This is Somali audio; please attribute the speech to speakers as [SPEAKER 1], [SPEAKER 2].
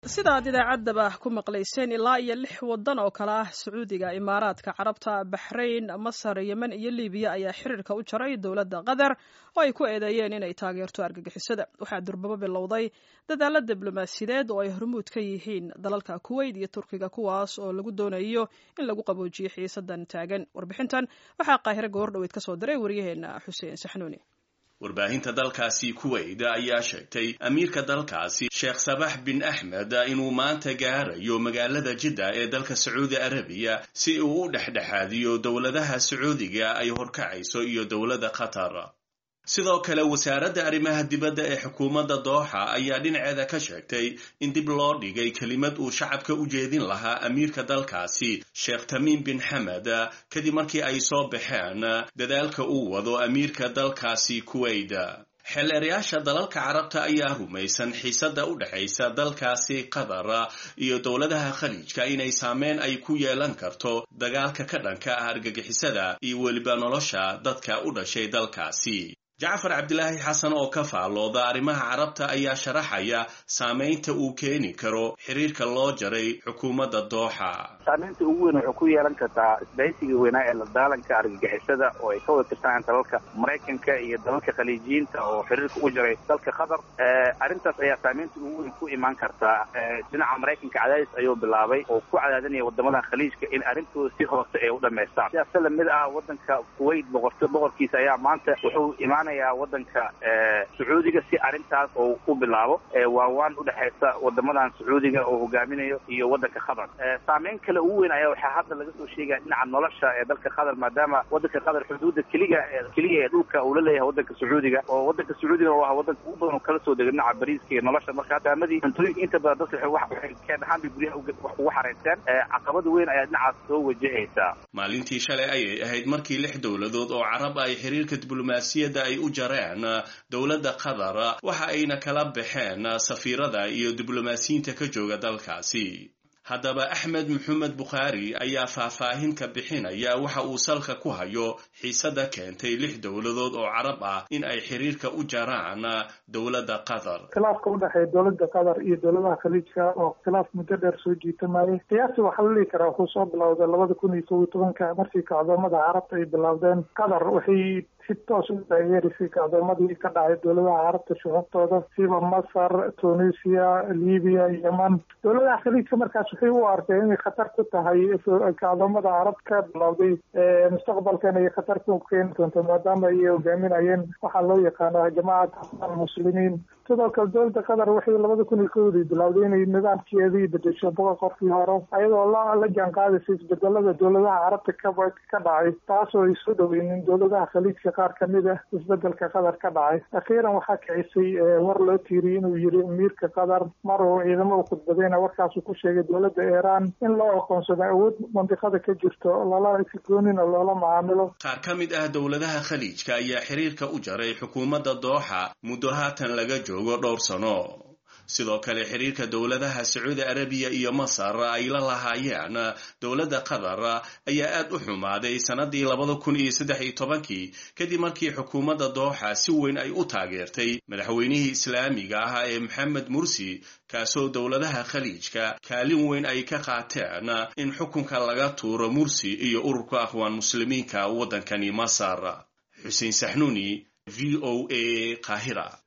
[SPEAKER 1] sida aad idaacaddaba ku maqlayseen ilaa iyo lix waddan oo kale ah sacuudiga imaaraadka carabta baxrayn masar yemen iyo libiya ayaa xiriirka u jaray dowladda qatar oo ay ku eedeeyeen inay taageerto argagixisada waxaa durbabo bilowday dadaalla diblomaasiyadeed oo ay hormuud ka yihiin dalalka kuweyt iyo turkiga kuwaas oo lagu doonayo in lagu qaboojiyo xiisadan taagan warbixintan waxaa qaahiro goordhoweyd ka soo diray waryaheena xuseen saxnuuni
[SPEAKER 2] warbaahinta dalkaasi kuweyt ayaa sheegtay amiirka dalkaasi sheekh sabax bin axmed inuu maanta gaarayo magaalada jidda ee dalka sacuudi arabiya si uu u dhexdhexaadiyo dowladaha sacuudiga ay horkacayso iyo dowladda qatar sidoo kale wasaaradda arrimaha dibadda ee xukuumadda dooxa ayaa dhinaceeda ka sheegtay in dib loo dhigay kelimad uu shacabka u jeedin lahaa amiirka dalkaasi sheekh tamiim bin xamed kadib markii ay soo baxeen dadaalka uu wado amiirka dalkaasi kuweyt xeeleerayaasha dalalka carabta ayaa rumaysan xiisadda u dhexaysa dalkaasi qatar iyo dowladaha khaliijka inay saameyn ay ku yeelan karto dagaalka ka dhanka ah argagixisada iyo weliba nolosha dadka u dhashay dalkaasi jacfar cabdilaahi xasan oo ka faallooda arrimaha carabta ayaa sharaxaya saamaynta uu keeni karo xiriirka loo jaray xukuumadda dooxa
[SPEAKER 3] saamaynta ugu weyn waxay ku yeelan kartaa isbahaysiga weynaa ee la daalanka argagixisada oo ay ka wada tirsanayaan dalalka maraykanka iyo dalalka khaliijiyiinta oo xiriirka u jaray dalka qatar arrintaas ayaa saamaynta ugu weyn ku imaan kartaa dhinaca maraykanka cadaadis ayuu bilaabay oo ku cadaadinaya wadamadan khaliijka in arrintooda si hoose ay u dhamaystaan sidaas lamid ah wadanka kuwait boqorto boqorkiisa ayaa maanta wuxuu imaanayaa wadanka sacuudiga si arrintaas oo u bilaabo waawaan udhexaysa wadamadan sacuudiga oo hogaaminayo iyo wadanka qatar saameyn kale ugu weyn ayaa waxaa hadda laga soo sheegaya dhinaca nolosha ee dalka qatar maadaama wadanka qatar xuduudda keliga keliya ee dhulka uu la leeyahay wadanka sacuudiga oo wadanka sacuudiga waa wadanka ugu badan oo kala soo dega dhinaca bariiska iyo nolosha marka hadaamadii cuntooyinka inta badan dadka waxay keen ahaan bay guryaha ugu xareysteen caqabada weyn ayaa dhinacaas soo wajahaysa
[SPEAKER 2] maalintii shalay ayay ahayd markii lix dowladood oo carab ay xiriirka diblomaasiyadda ay u jareen dowladda qatar waxa ayna kala baxeen safiirada iyo diblomaasiyiinta ka jooga dalkaasi haddaba axmed maxamed bukhaari ayaa faahfaahin ka bixinaya waxa uu salka ku hayo xiisadda keentay lix dowladood oo carab ah in ay xiriirka u jaraan dowladda qatar
[SPEAKER 4] khilaafka u dhexeeya dowladda qatar iyo dowladaha khaliijka oo khilaaf muddo dheer soo jiitamayay qiyaastii waxaa la dhihi karaa wuxuu soo bilowday labada kun iyo kow iyo tobanka markii kacdoomada carabta ay bilowdeen qatar waxay si toos u taageerisay kacdoomadii ka dhacay dowladaha carabta shuxubtooda siba masar tunisia libiya yeman dowladaha khaliijka markaas waxay u arkeen inay khatar ku tahay kacdoomada carab ka bilowday mustaqbalkan ay khatar ku keeni doonto maadaama ay hogaaminayeen waxaa loo yaqaana jamacat almuslimiin sidoo kale dowladda qatar waxay labada kun iyo kowdii bilowday inay nidaamkeedii bedesho boqol qofkii hore ayadoo la la jaan qaadaysa isbedelada dowladaha carabta ka ka dhacay taasoo ay soo dhoweynin dowladaha khaliijka qaar kamid ah isbedelka qatar ka dhacay akhiiran waxaa kicisay war loo tiiriyey inuu yiri amiirka qatar mar uu ciidamo u khudbadayna warkaasuu ku sheegay dowladda iiraan in loo aqoonsado awood mandiqada ka jirto lala sigoonina loola macaamilo
[SPEAKER 2] qaar ka mid ah dowladaha khaliijka ayaa xiriirka u jaray xukuumadda dooxa muddo haatan laga joogo dhowr sano sidoo kale xiriirka dowladaha sacuudi arabiya iyo masar ay la lahaayeen dowladda qatar ayaa aad u xumaaday sannadii labada kun iyo saddex iyo tobankii kadib markii xukuumadda dooxa si weyn ay u taageertay madaxweynihii islaamiga ah ee maxamed mursi kaasoo dowladaha khaliijka kaalin weyn ay ka qaateen in xukunka laga tuuro mursi iyo ururka akhwaan muslimiinka waddankani masar xuseen saxnuuni v o a qaahira